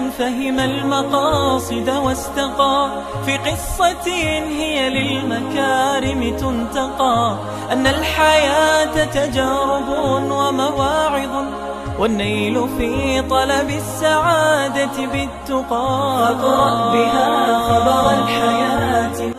فهم المقاصد واستقى في قصة هي للمكارم تنتقى أن الحياة تجارب ومواعظ والنيل في طلب السعادة بالتقى فاقرأ بها خبر الحياة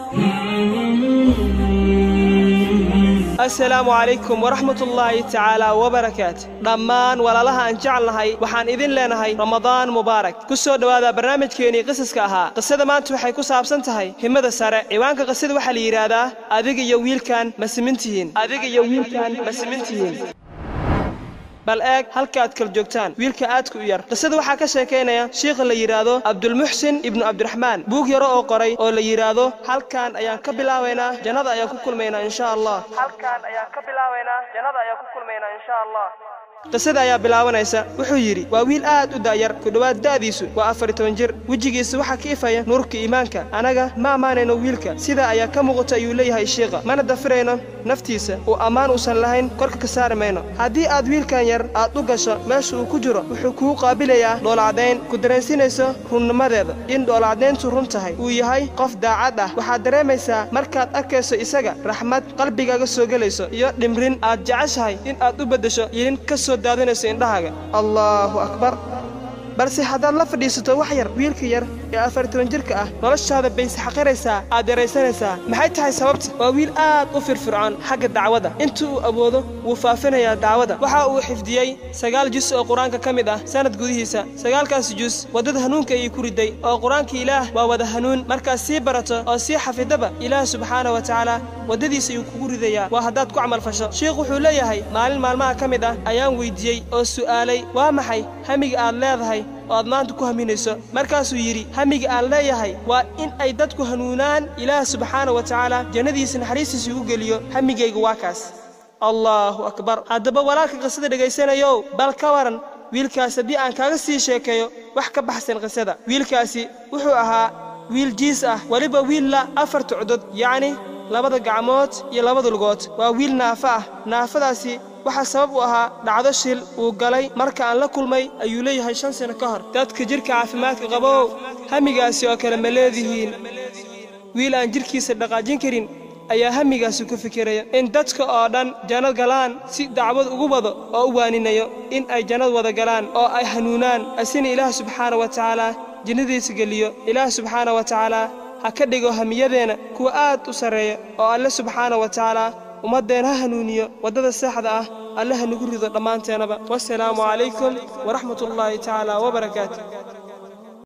asalaamu calaykum waraxmatullaahi tacaala wabarakaatu dhammaan walaalaha aan jecelnahay waxaan idin leenahay ramadaan mubaarak ku soo dhowaada barnaamijkeennii qisaska ahaa qisada maanta waxay ku saabsan tahay himada sare ciwaanka qisada waxaa la yidhaahdaa adiga iyo wiilkan ma simintihiin adiga iyo wiilkan ma simintihiin bal eeg halka aad kala joogtaan wiilka aadka u yar qisada waxaa ka sheekaynaya shiikha la yidhaahdo cabdulmuxsin ibnu cabdiraxmaan buug yaro oo qoray oo la yidhaahdo halkaan ayaan ka bilaabaynaa jannada ayaan ku kulmaynaa insha allah halkaan ayaan ka bilaabaynaa jannada ayaan ku kulmaynaa insha allah qisada ayaa bilaabanaysa wuxuu yidhi waa wiil aad u da'yar ku dhowaad da'diisu waa afar toban jir wejigiisa waxaa ka ifaya nuurka iimaanka anaga ma ammaanayno wiilka sidaa ayaa ka muuqata ayuu leeyahay shiikha mana dafirayno naftiisa uu ammaan uusan lahayn korka ka saari mayno haddii aad wiilkan yar aad u gasho meesha uu ku jiro wuxuu kuu qaabilayaa dhoolacdayn ku dareensinayso runnimadeeda in dhoolacdayntu run tahay uu yahay qof daacad ah waxaad dareemaysaa markaad arkayso isaga raxmad qalbigaaga soo gelayso iyo dhimrin aad jeceshahay in aad u beddesho yilin ka soo daadinayso indhahaaga allaahu akbar balse haddaad la fadhiisato wax yar wiilka yar ee afar toban jirka ah noloshaada bayse xaqiraysaa aad yaraysanaysaa maxay tahay sababta waa wiil aad u firfircoon xagga dacwada inta uu awoodo wuu faafinayaa dacwada waxa uu xifdiyey sagaal jus oo qur-aanka ka mid ah sanad gudihiisa sagaalkaasi jus waddada hanuunka ayay ku riday oo qur-aanka ilaah waa wada hanuun markaad sii barato oo sii xafidaba ilaah subxaana wa tacaala waddadiisa ayuu kugu ridayaa waa haddaad ku camal fasho shiikh wuxuu leeyahay maalin maalmaha ka mid ah ayaan weyddiiyey oo su'aalay waa maxay hamiga aad leedahay oo aad maanta ku haminayso markaasuu yidhi hamiga aan leeyahay waa in ay dadku hanuunaan ilaah subxaana wa tacaala jannadiisa naxariistiisa igu geliyo hamigayga waa kaas allaahu akbar haddaba walaalka qisada dhegaysanayow bal ka waran wiilkaas haddii aan kaaga sii sheekeeyo wax ka baxsan qisada wiilkaasi wuxuu ahaa wiil jiis ah weliba wiilla afarta cudud yacni labada gacmood iyo labada lugood waa wiil naafo ah naafadaasi waxaa sabab u ahaa dhacdo shil uu galay marka aan la kulmay ayuu leeyahay shan sano ka hor dadka jidhka caafimaadka qabow hamigaasi oo kale ma leedihiin wiil aan jidhkiisa dhaqaajin karin ayaa hamigaasi ku fikiraya in dadka oo dhan jannad galaan si dacwad ugu wado oo u waaninayo in ay jannad wada galaan oo ay hanuunaan asina ilaah subxaana wa tacaala jannadiisa geliyo ilaah subxaana wa tacaala ha ka dhigo hamiyadeenna kuwa aad u sarreeya oo alle subxaana wa tacaala ummaddeen ha hanuuniyo waddada saxda ah alle ha nagu rido dhammaanteenaba wasalaamu calaykum waraxmatullaahi tacaala wabarakaatu